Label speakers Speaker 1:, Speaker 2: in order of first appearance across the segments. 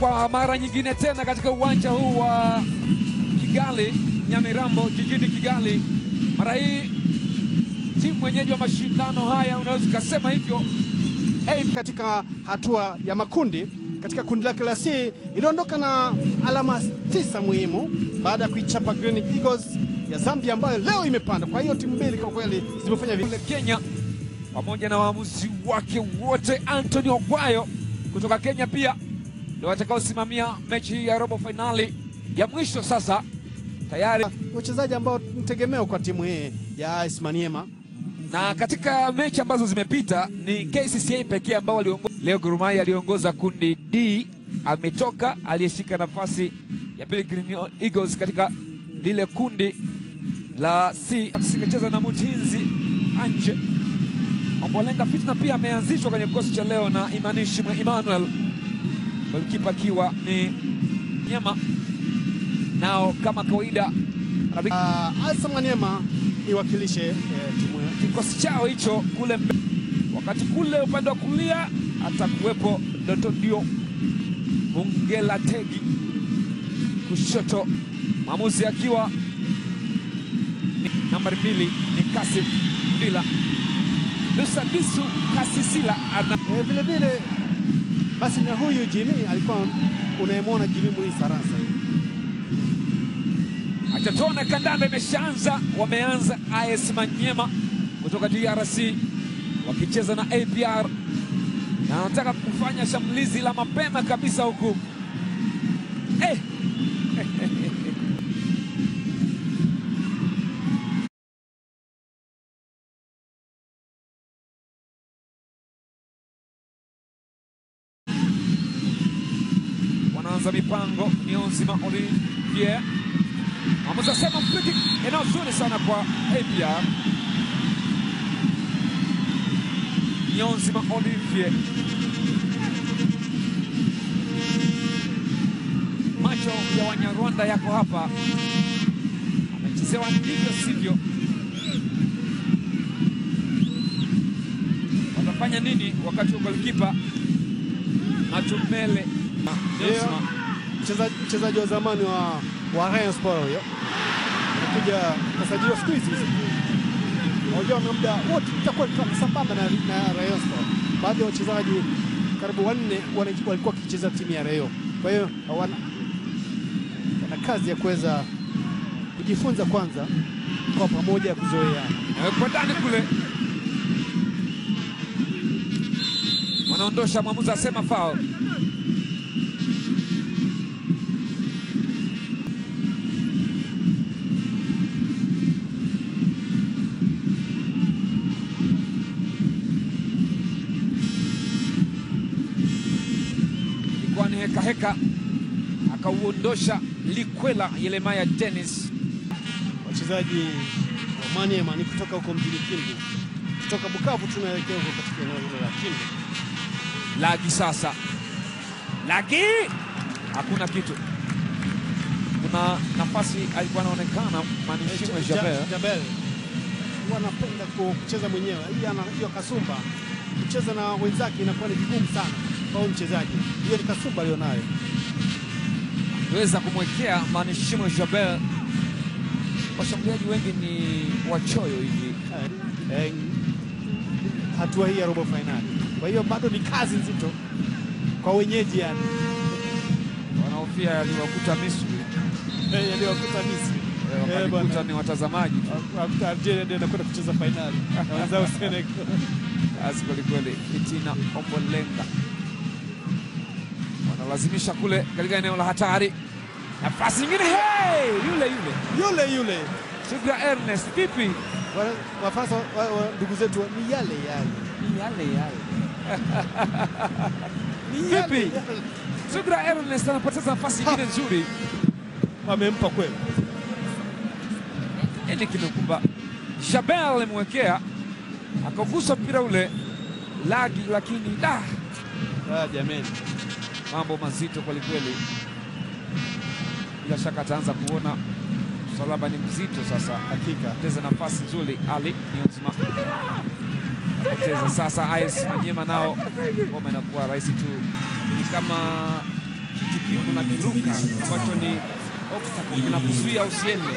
Speaker 1: kwa mara nyingine tena katika uwanja huu wa Kigali Nyamirambo jijini Kigali. Mara hii timu mwenyeji wa mashindano haya unaweza ukasema hivyo
Speaker 2: Hey, katika hatua ya makundi katika kundi lake la C iliondoka na alama tisa muhimu baada ya kuichapa Green Eagles ya Zambia ambayo leo imepanda. Kwa hiyo timu mbili kwa kweli zimefanya vizuri.
Speaker 1: kule Kenya pamoja na waamuzi wake wote. Anthony Ogwayo kutoka Kenya pia ndio watakaosimamia mechi hii ya robo fainali ya mwisho. Sasa tayari
Speaker 2: wachezaji ambao ni tegemeo kwa timu hii ya AS Maniema.
Speaker 1: na katika mechi ambazo zimepita ni KCCA pekee ambao waliongoza. Leo Gor Mahia aliongoza kundi D, ametoka aliyeshika nafasi ya pili Green Eagles katika lile kundi la C, sikacheza na Mutinzi Anje. Ombolenga Fitna pia ameanzishwa kwenye kikosi cha leo na Imanishi Emmanuel, golikipa akiwa ni Nyema. Nao kama kawaida anapiga
Speaker 2: Uh, AS Maniema iwakilishe eh, timu ya
Speaker 1: kikosi chao hicho kule mbe. Wakati kule upande wa kulia atakuwepo Doto Dio Mungela Tegi, kushoto mwamuzi akiwa ni nambari mbili ni Kasim Bila Lusadisu Kasisila ana
Speaker 2: Eh, vile vile basi na huyu Jimmy alikuwa unayemwona Jimmy Muisaransa
Speaker 1: Achatone kandanda imeshaanza, wameanza AS Manyema kutoka DRC wakicheza na APR na wanataka kufanya shambulizi la mapema kabisa huku eh. wanaanza mipango Niyonzima Olivier Mwamuzi asema friki, eneo zuri sana kwa APR. Niyonzima Olivier, macho ya Wanyarwanda yako hapa, amechezewa ndivyo sivyo. Watafanya nini wakati wa golikipa Matumele Niyonzima
Speaker 2: mchezaji mchezaji wa zamani wa wa Rayon Sport huyo anakuja kasajiliwa siku hizi unajua na muda wote itakuwa sambamba na, na Rayon Sport. Baadhi ya wachezaji karibu wanne wana- walikuwa wakicheza timu ya Rayon, kwa hiyo wana, wana kazi ya kuweza kujifunza kwanza kwa pamoja ya kuzoeana.
Speaker 1: Nawekwa ndani kule, wanaondosha. Mwamuzi asema foul. Ilikuwa ni heka heka, akauondosha Likwela Yelemaya Dennis.
Speaker 2: Wachezaji wa Maniema ni kutoka huko mjini Kindu, kutoka Bukavu tunaelekea huko katika eneo hilo la Kindu.
Speaker 1: Lagi sasa, Lagi hakuna kitu. Kuna nafasi alikuwa anaonekana Manishimwe
Speaker 2: Ja-
Speaker 1: Jabel
Speaker 2: Jabel huwa anapenda ku- kucheza mwenyewe, hii ana hiyo kasumba kucheza na wenzake inakuwa ni vigumu sana kwa huyu mchezaji. Hiyo ni kasumba aliyonayo.
Speaker 1: weza kumwekea Manishimwe Jabel. Washambuliaji wengi ni wachoyo hivi,
Speaker 2: Eh, eh, hatua hii ya robo fainali, kwa hiyo bado ni kazi nzito kwa wenyeji, yani
Speaker 1: wanaofia yaliwakuta Misri,
Speaker 2: Eh, yaliyowakuta Misri
Speaker 1: eh,
Speaker 2: Eh,
Speaker 1: wakalikuta
Speaker 2: bwana.
Speaker 1: ni watazamaji tu.
Speaker 2: Wakuta Algeria ndio inakwenda kucheza fainali na wenzao Senegal.
Speaker 1: Kazi kwelikweli. Fitina Ombolenga wanalazimisha kule katika eneo la hatari, nafasi nyingine, hey! yule yule
Speaker 2: Yule yule
Speaker 1: Sugra Ernest, vipi?
Speaker 2: Wana- Wafaransa wa- wa- ndugu zetu ni yale yale
Speaker 1: Ni yale yale.
Speaker 2: Ni yale
Speaker 1: Vipi?
Speaker 2: yale.
Speaker 1: Sugra Ernest anapoteza nafasi nyingine nzuri.
Speaker 2: Wamempa kweli.
Speaker 1: Nini kimekumba? Jabel alimwekea akaugusa mpira ule lagi, lakini da,
Speaker 2: Ah, jameni.
Speaker 1: mambo mazito kwelikweli. Bila shaka ataanza kuona msalaba ni mzito sasa.
Speaker 2: Hakika.
Speaker 1: Poteza nafasi nzuri, Ali Niyonzima poteza sasa. AS Manyema nao ngoma inakuwa rahisi tu, ni kama kiti kiungo na kiruka ambacho ni obstacle kinakuzuia usiende.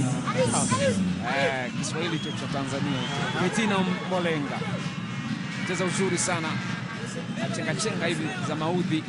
Speaker 1: Eh, Kiswahili hicho cha Tanzania. Betina Mbolenga cheza uzuri sana, chenga chenga hivi za maudhi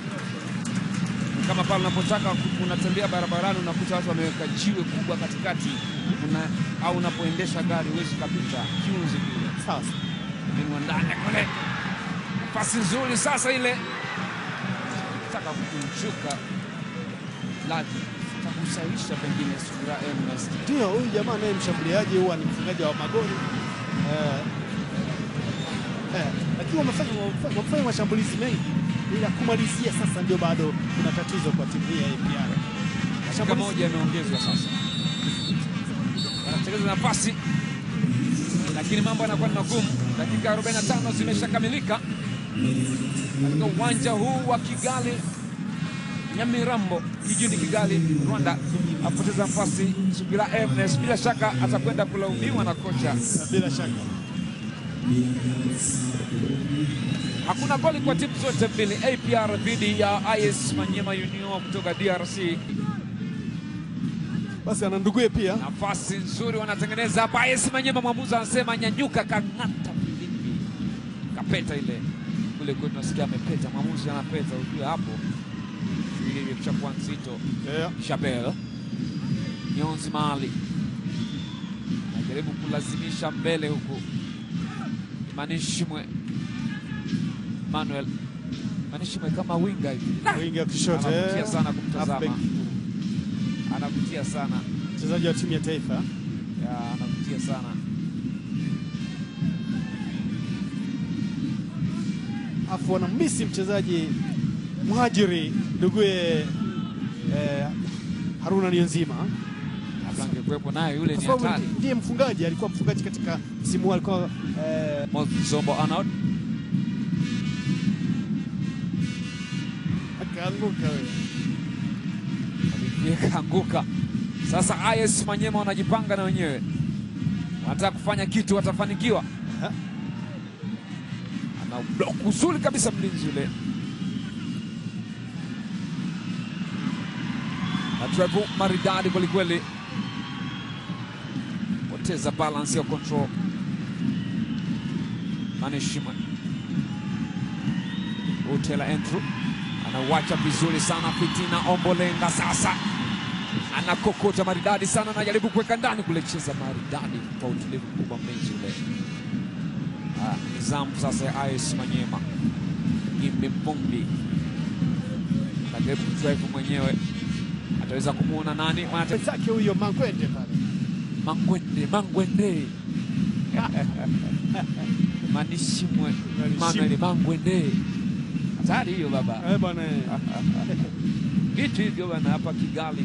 Speaker 1: kama pale unapotaka ku- unatembea barabarani unakuta watu wameweka jiwe kubwa katikati una, au unapoendesha gari huwezi kapita kiunzi kile
Speaker 2: Sasa
Speaker 1: minwa ndani kule, nafasi nzuri sasa ile taka kumshuka laki takusaisha pengine Subira Ernest
Speaker 2: ndio huyu jamaa naye mshambuliaji, huwa ni mfungaji wa magoli eh, eh, lakini wamefanya wamefanya- wamefanya mashambulizi mengi, ila kumalizia sasa ndio bado kuna tatizo kwa timu hii ya APR.
Speaker 1: dakika
Speaker 2: Mashambulizi-
Speaker 1: moja imeongezwa sasa, wanatengeneza nafasi lakini mambo yanakuwa ni magumu. Dakika 45 zimeshakamilika katika uwanja huu wa Kigali Nyamirambo jijini Kigali, Rwanda. Apoteza nafasi Subira Ernest, bila shaka atakwenda kulaumiwa na kocha.
Speaker 2: bila shaka
Speaker 1: Hakuna goli kwa timu zote mbili, APR dhidi ya IS Manyema Union kutoka DRC.
Speaker 2: basi ana nduguye pia
Speaker 1: Nafasi nzuri wanatengeneza hapa. IS Manyema, mwamuzi anasema nyanyuka, kang'ata filimbi, kapeta ile kule kwetu, nasikia amepeta, mwamuzi anapeta, ujue hapo ile imeshakuwa nzito.
Speaker 2: yeah.
Speaker 1: Shabel Nyonzi Mali anajaribu kulazimisha mbele huku, Manishimwe Manuel Manishimwe kama winga hivi
Speaker 2: wingi wa kushoto
Speaker 1: Anavutia
Speaker 2: eh,
Speaker 1: sana kumtazama.
Speaker 2: halfback.
Speaker 1: anavutia sana
Speaker 2: mchezaji wa timu ya taifa
Speaker 1: ya, anavutia sana
Speaker 2: afu wanamisi mchezaji mhajiri nduguye eh, Haruna Niyonzima
Speaker 1: labda angekuwepo naye yule
Speaker 2: kwa
Speaker 1: ni
Speaker 2: sababu
Speaker 1: hatari.
Speaker 2: ndiye mfungaji, alikuwa mfungaji katika msimu huu, alikuwa eh,
Speaker 1: Mozombo Arnold
Speaker 2: akaanguka wewe.
Speaker 1: Olivier kaanguka. Sasa IS Manyema wanajipanga na wenyewe, wanataka kufanya kitu, watafanikiwa.
Speaker 2: Aha.
Speaker 1: Ana block uzuri kabisa mlinzi yule, na treble maridadi kwelikweli, poteza balance ya control. Manishima Utela Andrew anauacha vizuri sana. Fitina Ombolenga sasa anakokota maridadi sana, anajaribu kuweka ndani kule, cheza maridadi kwa utulivu mkubwa mlinzi ule. Ah, Nizamu sasa ya IS Manyema, Gimbi Mbumbi anajaribu kudrive mwenyewe, ataweza kumwona nani? Mwana-
Speaker 2: Mwenzake huyo Mangwende pale
Speaker 1: Mangwende, Mangwende Manishimwe Manuel Mangwende, hatari hiyo baba.
Speaker 2: eh, bwana eh.
Speaker 1: vitu hivyo bana hapa Kigali.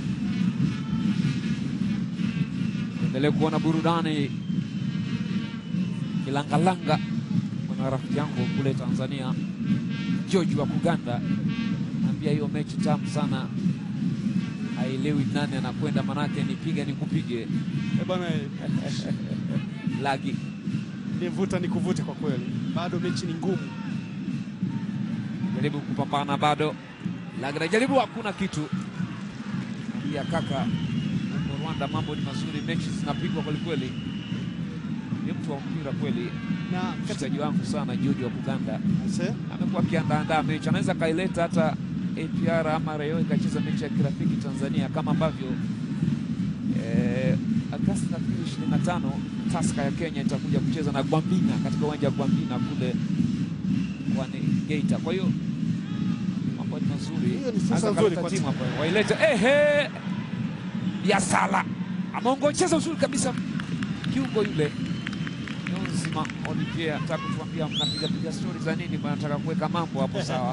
Speaker 1: Endelee kuona burudani kilangalanga. Kuna rafiki yangu kule Tanzania George wa Kuganda naambia hiyo mechi tamu sana, haelewi nani anakwenda, manake nipiga nikupige
Speaker 2: Eh, bwana eh.
Speaker 1: lagi
Speaker 2: nivuta ni kuvute kwa kweli, bado mechi ni ngumu.
Speaker 1: jaribu kupambana bado, lakini jaribu, hakuna kitu ya kaka. Huko Rwanda mambo ni mazuri, mechi zinapigwa kwelikweli. Ni mtu wa mpira kweli,
Speaker 2: Na katika
Speaker 1: mchezaji wangu sana George wa Kuganda
Speaker 2: Ase,
Speaker 1: amekuwa akiandaandaa mechi, anaweza kaileta hata APR ama Rayon ikacheza mechi ya kirafiki Tanzania, kama ambavyo eh, Agosti nafikiri ishirini na tano Taska ya Kenya itakuja kucheza na Gwambina katika uwanja wa Gwambina kule kwani Geita. Kwa hiyo mambo ni mazuri,
Speaker 2: Hiyo ni fursa
Speaker 1: Anaweza
Speaker 2: nzuri
Speaker 1: kaleta
Speaker 2: kwa
Speaker 1: timu
Speaker 2: timu.
Speaker 1: hapa wailete. Ehe, Biasala ameongocheza uzuri kabisa, kiungo yule Nzima Olivier anataka kutuambia mnapiga piga stori za nini? Bwana, Nataka kuweka mambo hapo sawa.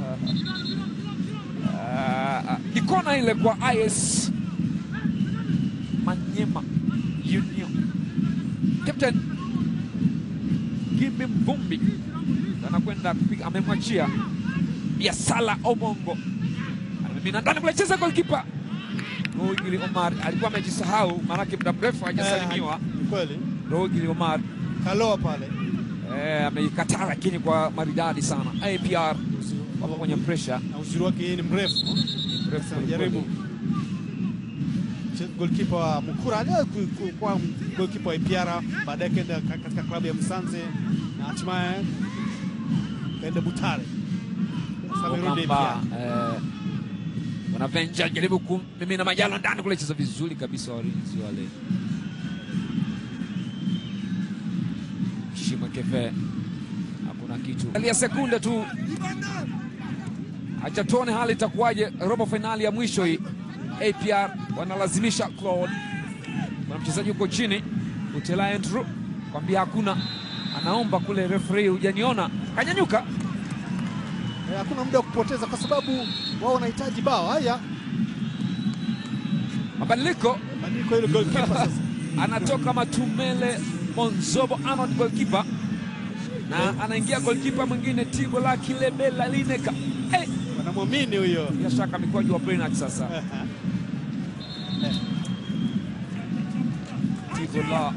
Speaker 1: Ah, Ni kona ile kwa IS Manyema Union. Captain Gimbi Mvumbi anakwenda kupiga, amemwachia Biasala Omongo, anamimina ndani kule, cheza golkipa Rohigili Omar alikuwa amejisahau, maanake muda mrefu hajasalimiwa.
Speaker 2: eh, ni kweli
Speaker 1: Rohigili Omar
Speaker 2: kaloa pale
Speaker 1: Eh, ameikataa lakini kwa maridadi sana. APR wapo kwenye pressure.
Speaker 2: na uzuri wake yeye ni mrefu.
Speaker 1: Ni mrefu
Speaker 2: Sasa
Speaker 1: kweli
Speaker 2: jaribu
Speaker 1: kweli.
Speaker 2: golkipa wa Mukura aliwahi ku- ku- kuwa golkipa wa Ipiara, baadaye kaenda ka- katika klabu ya Msanze na hatimaye kaenda Butare. Sasa amerudi
Speaker 1: Okamba
Speaker 2: Ipiara.
Speaker 1: eh, wanavenja jaribu kumimina Majalo ndani kule, cheza vizuri kabisa walinzi wale. Shima Kefe hakuna kitu, alia sekunde tu, acha tuone hali itakuwaje. Robo fainali ya mwisho hii, APR wanalazimisha Claude, kuna mchezaji huko chini Utela Andrew kwambia hakuna, anaomba kule referee, hujaniona, kanyanyuka
Speaker 2: Eh, Hakuna muda wa kupoteza kwa sababu wao wanahitaji bao. Haya,
Speaker 1: mabadiliko
Speaker 2: badiliko ile golkipa sasa.
Speaker 1: anatoka Matumele Monzobo Arnold goalkeeper na anaingia goalkeeper mwingine Tibo la Kilebela Lineka. Eh,
Speaker 2: Wanamwamini huyo.
Speaker 1: bila shaka mikwaju wa Brenat sasa. Tibo la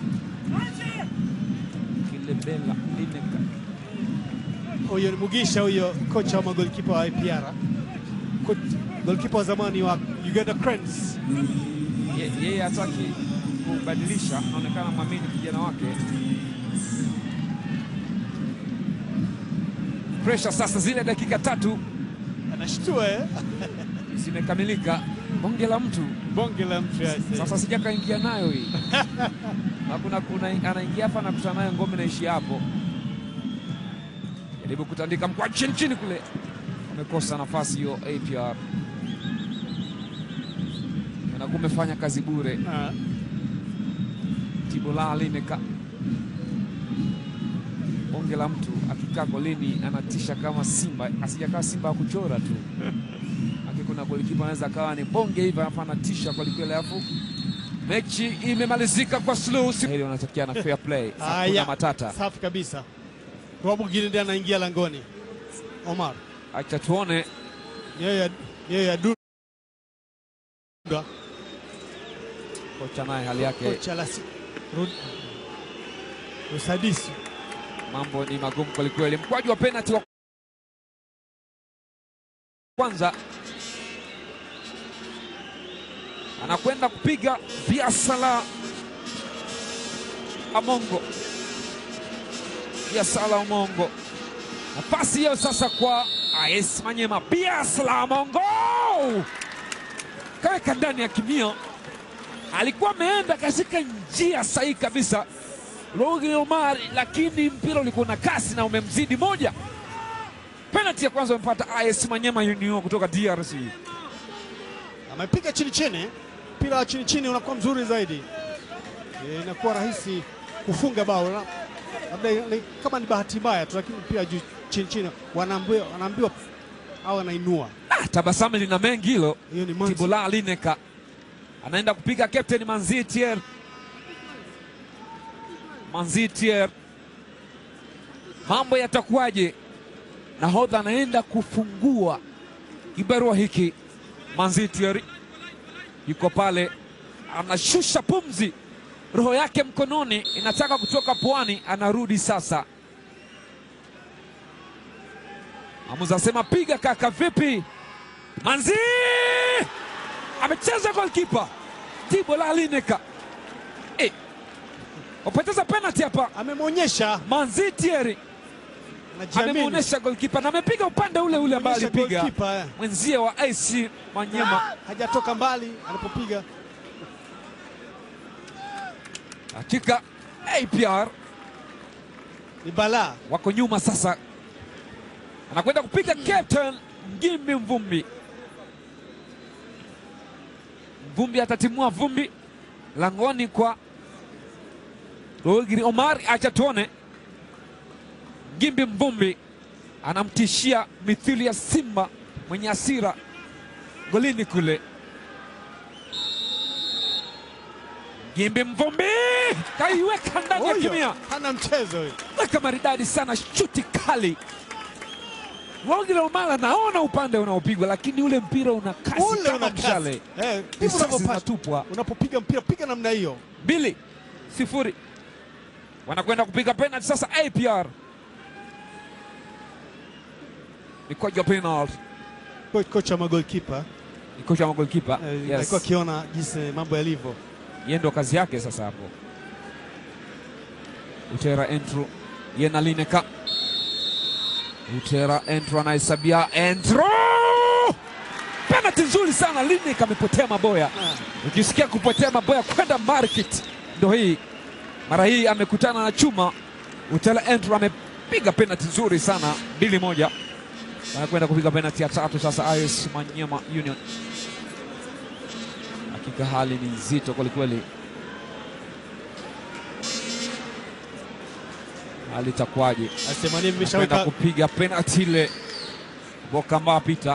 Speaker 1: Kilebela Lineka.
Speaker 2: Huyo ni Mugisha huyo, kocha wa magolikipa wa IPR, golkipa wa zamani wa Uganda Cranes.
Speaker 1: Ye- Yeye hataki kubadilisha, anaonekana mwamini kijana wake. Pressure sasa, zile dakika tatu
Speaker 2: Anashtua eh?
Speaker 1: zimekamilika. Bonge la mtu
Speaker 2: bonge la mtu ya
Speaker 1: sasa, sijakaingia nayo hii na kuna, kuna anaingia hapa na kutana nayo ngome naishi hapo, jaribu kutandika mkwa chini chini kule, amekosa nafasi hiyo. APR anakuwa umefanya kazi bure.
Speaker 2: Ah,
Speaker 1: Tibola Lineka, bonge la mtu akikaa golini anatisha kama simba, asijakaa simba ya kuchora tu aki, kuna golikipa anaweza akawa ni bonge hivi alafu anatisha kwelikweli, alafu mechi imemalizika kwa slow. Hili wanatakia na fair play, hakuna
Speaker 2: haya,
Speaker 1: matata.
Speaker 2: safi kabisa. Robo Gilinde anaingia langoni. Omar
Speaker 1: Acha tuone
Speaker 2: yeye yeye Dunda
Speaker 1: kocha naye hali yake,
Speaker 2: kocha la si- Rud- Usadisi
Speaker 1: mambo ni magumu kwelikweli. Mkwaju wa penalty wa kwanza anakwenda kupiga Biasala Amongo, Biasala Amongo. Nafasi hiyo sasa kwa AS Manyema, Biasala Amongo kaweka ndani ya kimio, alikuwa ameenda katika njia sahihi kabisa Rogi Omar, lakini mpira ulikuwa na kasi na umemzidi moja. Penalti ya kwanza amepata AS Manyema Union kutoka DRC.
Speaker 2: amepiga chini chini, mpira wa chini chini unakuwa mzuri zaidi, Eh, inakuwa rahisi kufunga bao, La- labda ni- kama ni bahati mbaya tu, lakini mpira juu chini chini wanaambiwa wanaambiwa au anainua.
Speaker 1: Ah, tabasamu lina mengi hilo.
Speaker 2: Hiyo ni Manzi.
Speaker 1: Tibola Lineka anaenda kupiga captain Manzi Thier. Manzi Thier, mambo yatakuwaje? Nahodha anaenda kufungua kibarua hiki. Manzi Thier yuko pale, anashusha pumzi, roho yake mkononi inataka kutoka puani, anarudi sasa. Amuza asema piga kaka, vipi? Manzi amecheza golkipa Tibola Lineka eh, wapoteza penalty hapa.
Speaker 2: Amemwonyesha,
Speaker 1: Manzi Thierry
Speaker 2: anajiamini.
Speaker 1: amemwonyesha golkipa na amepiga upande ule ule ambao
Speaker 2: Onyesha
Speaker 1: alipiga
Speaker 2: goalkeeper, eh.
Speaker 1: mwenzie wa AC Manyema.
Speaker 2: hajatoka mbali anapopiga.
Speaker 1: Hakika APR
Speaker 2: Ni balaa.
Speaker 1: wako nyuma sasa, anakwenda kupiga captain Ngimbi Mvumbi. Mvumbi atatimua vumbi langoni kwa Rohigiri Omar. Acha tuone, Ngimbi Mvumbi anamtishia mithili ya simba mwenye hasira golini kule. Ngimbi Mvumbi kaiweka ndani ya
Speaker 2: Huyo
Speaker 1: kimia
Speaker 2: hana mchezo huyo.
Speaker 1: weka maridadi sana, shuti kali. Rogi Omar anaona upande unaopigwa, lakini ule mpira una kasi
Speaker 2: Ule
Speaker 1: kama
Speaker 2: una kasi.
Speaker 1: mshale.
Speaker 2: Eh, ndivyo
Speaker 1: Risasi
Speaker 2: unavyopaswa.
Speaker 1: zinatupwa.
Speaker 2: Unapopiga mpira piga namna hiyo.
Speaker 1: Mbili sifuri, wanakwenda kupiga penalti sasa. APR mikwaju ya penalty.
Speaker 2: Ko- Kocha wa magolkipa
Speaker 1: Ni kocha wa magolikipa
Speaker 2: eh,
Speaker 1: yes.
Speaker 2: alikuwa akiona jinsi mambo yalivyo.
Speaker 1: Yeye ndo kazi yake sasa hapo. Utera Entru ye na Lineka. Utera Entru anahesabia Entru, penalty nzuri sana. Lineka amepotea maboya.
Speaker 2: Ah,
Speaker 1: Ukisikia kupotea maboya kwenda market, ndo hii mara hii amekutana na chuma. Utela Entru amepiga penalty nzuri sana, mbili moja. Anakwenda kupiga penalty ya tatu sasa. AS Manyema Union, hakika hali ni nzito kwelikweli. Hali itakuwaje?
Speaker 2: Asema nini
Speaker 1: Anakwenda
Speaker 2: mmeshaweka
Speaker 1: kupiga penalty ile. Bokamba pita,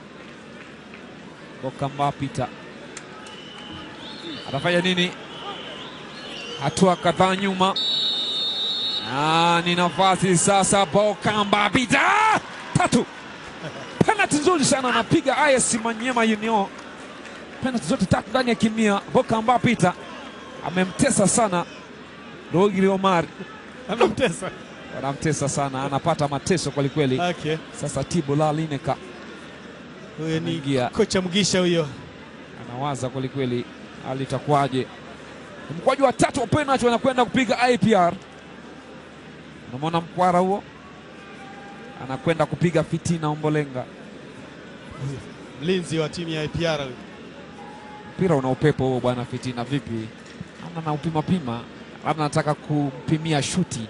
Speaker 1: Bokamba pita atafanya nini? Hatua kadhaa nyuma, na ni nafasi sasa. Bokamba pita tatu, penalty nzuri sana anapiga AS Manyema Union, penalty zote tatu ndani ya kimia. Bokamba pita amemtesa sana Rogili Omar,
Speaker 2: amemtesa.
Speaker 1: wanamtesa sana, anapata mateso kwelikweli.
Speaker 2: Okay.
Speaker 1: Sasa Tibo la Lineka
Speaker 2: Huyo ni
Speaker 1: Anaingia.
Speaker 2: kocha Mgisha huyo.
Speaker 1: anawaza kwelikweli, hali itakuwaje? Mkwaju wa tatu wa penalty wanakwenda kupiga IPR. Unamwona mkwara huo, anakwenda kupiga Fitina Ombolenga.
Speaker 2: Mlinzi wa timu ya IPR huyo.
Speaker 1: Mpira una upepo huo bwana. Fitina vipi? Ana na upima pima, labda anataka kumpimia shuti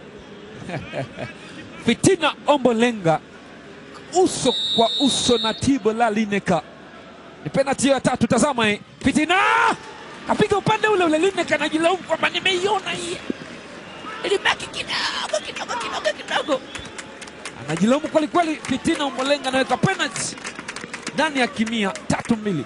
Speaker 1: Fitina Ombolenga uso kwa uso na Tibo la Lineka. Ni penalti ya tatu. Tazama hii, Fitina kapiga upande ule ule, Lineka anajilaumu kwamba nimeiona hii, ilibaki kidogo kidogo kidogo kidogo, anajilaumu kweli kweli. Fitina Ombolenga anaweka penalti ndani ya kimia, tatu mbili.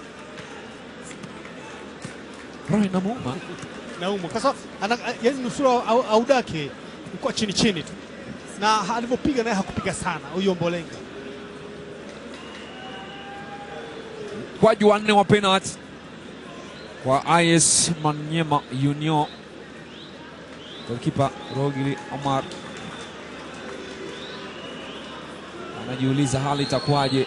Speaker 1: Roho inamuuma.
Speaker 2: Naumu. Kwa sababu ana yaani nusura au, audake ulikuwa chini chini tu. Na alivyopiga naye hakupiga sana huyo Mbolenga.
Speaker 1: Mkwaju wa nne wa penalti kwa IS Manyema Union. Golkipa Rogili Omar anajiuliza hali itakuwaje.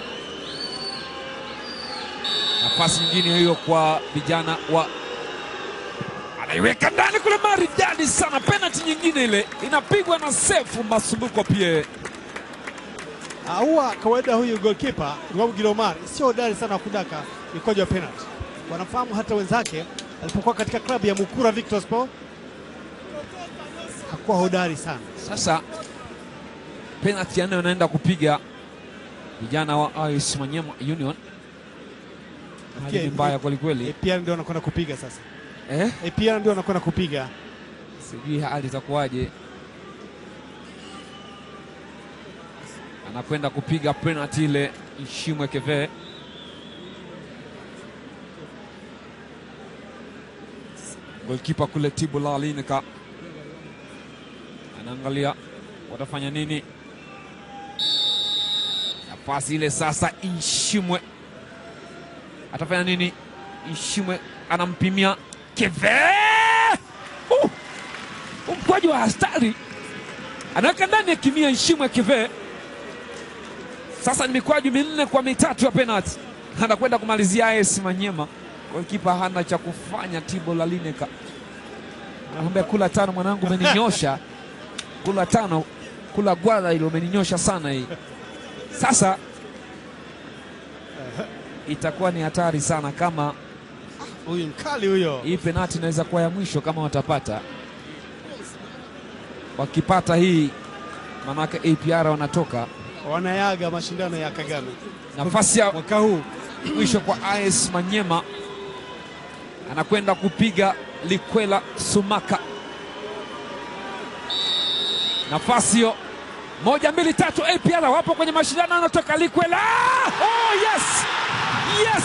Speaker 1: Nafasi nyingine hiyo kwa vijana wa, anaiweka ndani kule, maridadi sana. Penalti nyingine ile inapigwa na Sefu Masumbuko pia
Speaker 2: Ah, Huwa kawaida huyu goalkeeper Ngwabu Gilomar sio hodari sana wa kudaka mikojo ya penalty. Wanafahamu hata wenzake alipokuwa katika klabu ya Mukura Victor Sport hakuwa hodari sana.
Speaker 1: Sasa penalti ya nne wanaenda kupiga vijana wa AS Manyema Union. Hali ni
Speaker 2: Pia-
Speaker 1: mbaya kwelikweli
Speaker 2: APR ndio wanakwenda kupiga sasa.
Speaker 1: eh?
Speaker 2: APR ndio wanakwenda kupiga.
Speaker 1: Sijui hali itakuwaje. Anakwenda kupiga penalti ile Ishimwe Keve. Golkipa kule Tibu la Linika anaangalia watafanya nini. Nafasi ile sasa, Ishimwe atafanya nini? Ishimwe anampimia Keve. Uh! Mkwaji wa hastari anaweka ndani ya kimia Ishimwe Keve. Sasa ni mikwaju minne kwa mitatu ya penalti, anakwenda kumalizia AS Manyema. Golkipa hana cha kufanya. Tibo la Lineka anamwambia kula tano mwanangu, umeninyosha kula tano, kula gwala ile, umeninyosha sana hii. Sasa itakuwa ni hatari sana kama
Speaker 2: Huyu mkali huyo.
Speaker 1: hii penati inaweza kuwa ya mwisho kama watapata. Wakipata hii, manake APR wanatoka
Speaker 2: Wanayaga mashindano ya Kagame
Speaker 1: nafasi ya
Speaker 2: mwaka huu.
Speaker 1: mwisho kwa AS Manyema, anakwenda kupiga Likwela Sumaka. Nafasi hiyo moja, mbili, tatu, APR wapo kwenye mashindano, anatoka Likwela. Oh, yes! Yes!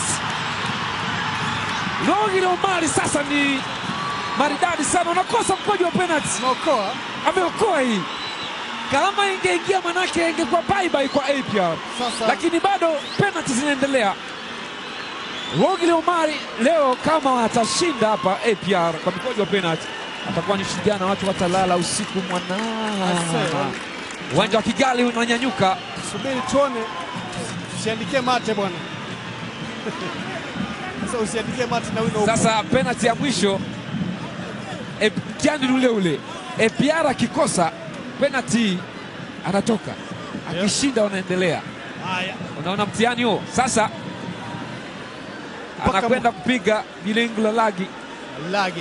Speaker 1: Rogili Omari sasa ni maridadi sana, unakosa mkwaju wa penalti
Speaker 2: Naokoa
Speaker 1: ameokoa hii. Kama ingeingia manake ingekuwa bye bye kwa APR,
Speaker 2: sasa
Speaker 1: lakini bado penalti zinaendelea. Rogili Omari leo kama atashinda hapa APR kwa mkojo wa penalti, atakuwa ni shujaa na watu watalala usiku mwanana.
Speaker 2: Ase,
Speaker 1: Uwanja wa Kigali unanyanyuka.
Speaker 2: subiri tuone Usiandike mate bwana. Sasa usiandike mate na wino.
Speaker 1: Sasa penalti ya mwisho e, mtihani ni ule ule. Epiara akikosa penalti anatoka, akishinda wanaendelea.
Speaker 2: Haya.
Speaker 1: Unaona mtihani huo sasa,
Speaker 2: Mpaka
Speaker 1: anakwenda kupiga Bilinglo Lagi.
Speaker 2: Lage.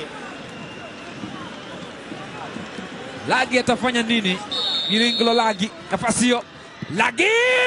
Speaker 1: Lagi atafanya nini? Bilinglo Lagi, nafasi hiyo Lagi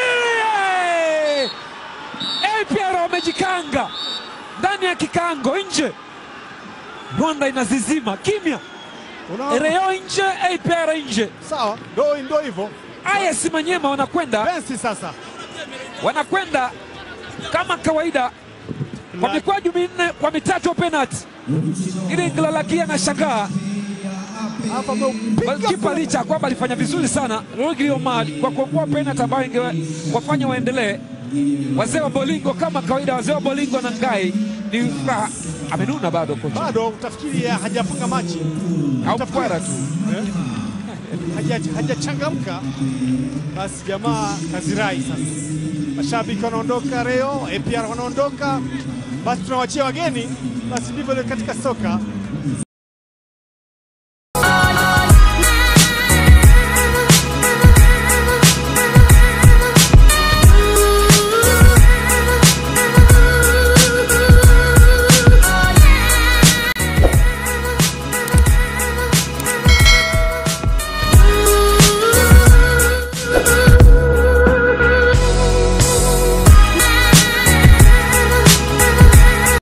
Speaker 1: Epiara wamejikanga ndani ya kikango, nje Rwanda inazizima kimya.
Speaker 2: Unaona?
Speaker 1: Reo nje, APR nje.
Speaker 2: Sawa. Ndio ndio hivyo.
Speaker 1: AS Manyema wanakwenda
Speaker 2: Pensi sasa.
Speaker 1: wanakwenda kama kawaida kwa mikwaju minne kwa mitatu penalti. Ili Nglalaki anashangaa
Speaker 2: Hapa ameupiga
Speaker 1: kipa licha ya kwamba alifanya vizuri sana Rodri Omar kwa kuokoa penalti ambayo ingewafanya waendelee. Wazee wa Bolingo kama kawaida, wazee wa Bolingo na Ngai ni furaha. Amenuna bado kocha
Speaker 2: bado utafikiri ya hajafunga machi
Speaker 1: au
Speaker 2: Utafikiri-
Speaker 1: kwara tu.
Speaker 2: Eh? Haja- hajachangamka basi jamaa kazirai sasa mashabiki wanaondoka Reo APR wanaondoka basi tunawachia wageni basi ndivyo katika soka